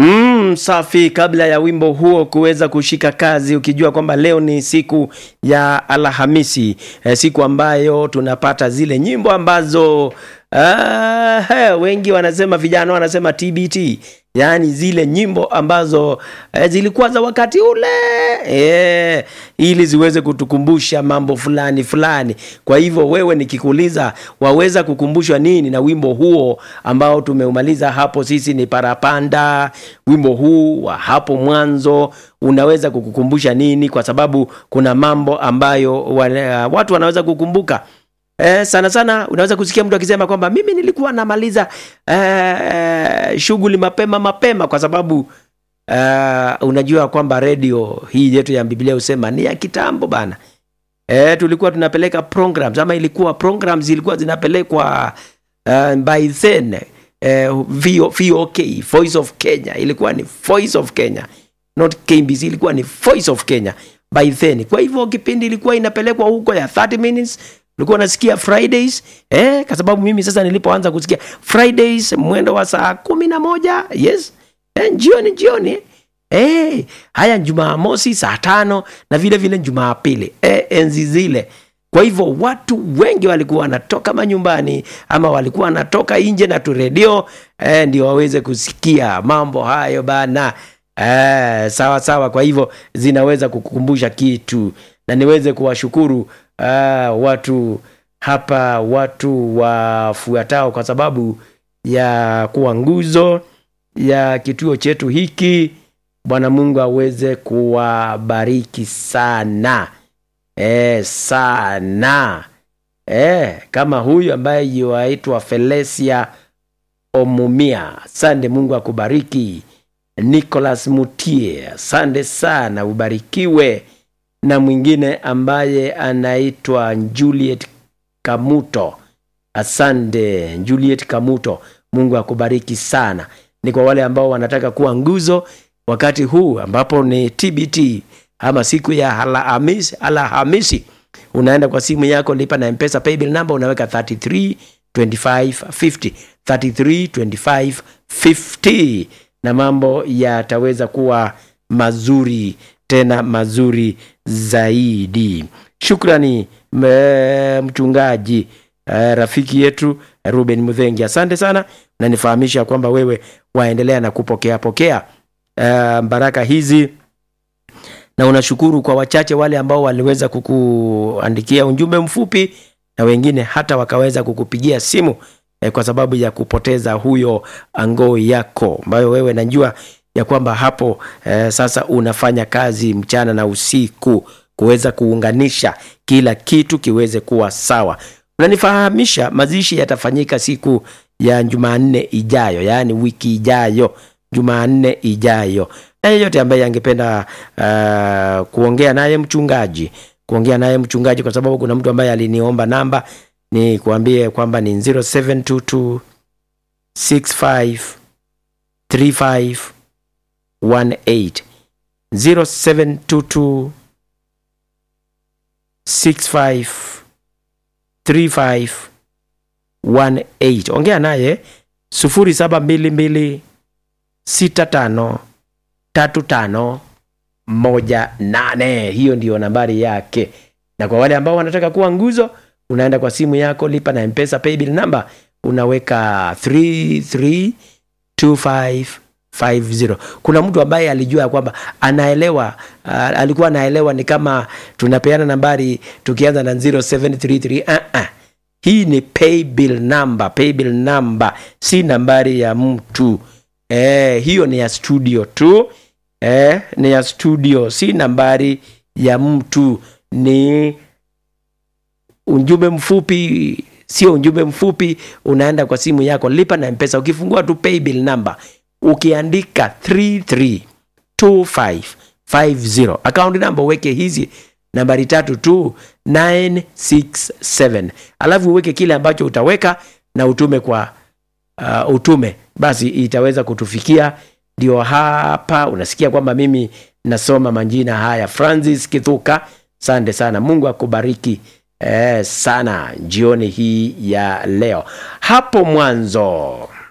Mm, safi. Kabla ya wimbo huo kuweza kushika kazi, ukijua kwamba leo ni siku ya Alhamisi, eh, siku ambayo tunapata zile nyimbo ambazo ah, he, wengi wanasema, vijana wanasema TBT, yaani zile nyimbo ambazo eh, zilikuwa za wakati ule eh, ili ziweze kutukumbusha mambo fulani fulani. Kwa hivyo wewe, nikikuuliza waweza kukumbushwa nini na wimbo huo ambao tumeumaliza hapo, sisi ni parapanda. Wimbo huu wa hapo mwanzo unaweza kukukumbusha nini? Kwa sababu kuna mambo ambayo wale, watu wanaweza kukumbuka. Eh, sana sana unaweza kusikia mtu akisema kwamba mimi nilikuwa namaliza eh, shughuli mapema mapema kwa sababu uh, unajua kwamba redio hii yetu ya Biblia husema ni ya kitambo bana. Eh, tulikuwa tunapeleka programs ama ilikuwa programs zilikuwa zinapelekwa uh, by then eh, VO, VOK Voice of Kenya ilikuwa ni Voice of Kenya not KBC, ilikuwa ni Voice of Kenya by then. Kwa hivyo kipindi ilikuwa inapelekwa huko ya 30 minutes ulikuwa unasikia Fridays eh, kwa sababu mimi sasa nilipoanza kusikia Fridays mwendo wa saa kumi na moja yes eh, jioni jioni eh, haya Jumamosi saa tano na vile vile Jumapili eh, enzi zile. Kwa hivyo watu wengi walikuwa wanatoka manyumbani ama walikuwa wanatoka nje na tu redio eh, ndio waweze kusikia mambo hayo bana. Eh, sawa sawa. Kwa hivyo zinaweza kukukumbusha kitu na niweze kuwashukuru uh, watu hapa watu wafuatao kwa sababu ya kuwa nguzo ya kituo chetu hiki. Bwana Mungu aweze kuwabariki sana e, sana e, kama huyu ambaye yuaitwa Felesia Omumia. Asante, Mungu akubariki. Nicholas Mutie, asante sana, ubarikiwe na mwingine ambaye anaitwa Juliet Kamuto. Asante Juliet Kamuto, Mungu akubariki sana. Ni kwa wale ambao wanataka kuwa nguzo wakati huu ambapo ni TBT ama siku ya Alhamisi, Alhamisi unaenda kwa simu yako, lipa na Mpesa paybill number, unaweka 33 25 50 33 25 50 na mambo yataweza kuwa mazuri tena mazuri zaidi. Shukrani mchungaji uh, rafiki yetu Ruben Mudhengi, asante sana, na nifahamisha kwamba wewe waendelea na kupokea pokea uh, baraka hizi, na unashukuru kwa wachache wale ambao waliweza kukuandikia ujumbe mfupi na wengine hata wakaweza kukupigia simu eh, kwa sababu ya kupoteza huyo angoo yako ambayo wewe najua ya kwamba hapo eh, sasa unafanya kazi mchana na usiku kuweza kuunganisha kila kitu kiweze kuwa sawa. Unanifahamisha mazishi yatafanyika siku ya Jumanne ijayo, yaani wiki ijayo, Jumanne ijayo. Na yeyote ambaye angependa uh, kuongea naye mchungaji, kuongea naye mchungaji, kwa sababu kuna mtu ambaye aliniomba namba, ni kuambie kwamba ni 0722 65 35 18 0722 65 35 18. Ongea naye 0722 65 35 18. Hiyo ndiyo nambari yake, na kwa wale ambao wanataka kuwa nguzo, unaenda kwa simu yako, lipa na Mpesa paybill number, unaweka 3325 50. Kuna mtu ambaye alijua kwamba anaelewa uh, alikuwa anaelewa ni kama tunapeana nambari tukianza na 0733 uh -uh. Hii ni paybill number, paybill number si nambari ya mtu eh, hiyo ni ya studio tu eh, ni ya studio, si nambari ya mtu, ni ujumbe mfupi, sio ujumbe mfupi. Unaenda kwa simu yako, lipa na Mpesa, ukifungua tu paybill number ukiandika 332550 account number uweke hizi nambari tatu tu 967 alafu uweke kile ambacho utaweka na utume kwa uh, utume basi itaweza kutufikia. Ndio hapa unasikia kwamba mimi nasoma majina haya. Francis Kithuka, sante sana, Mungu akubariki eh, sana jioni hii ya leo. Hapo mwanzo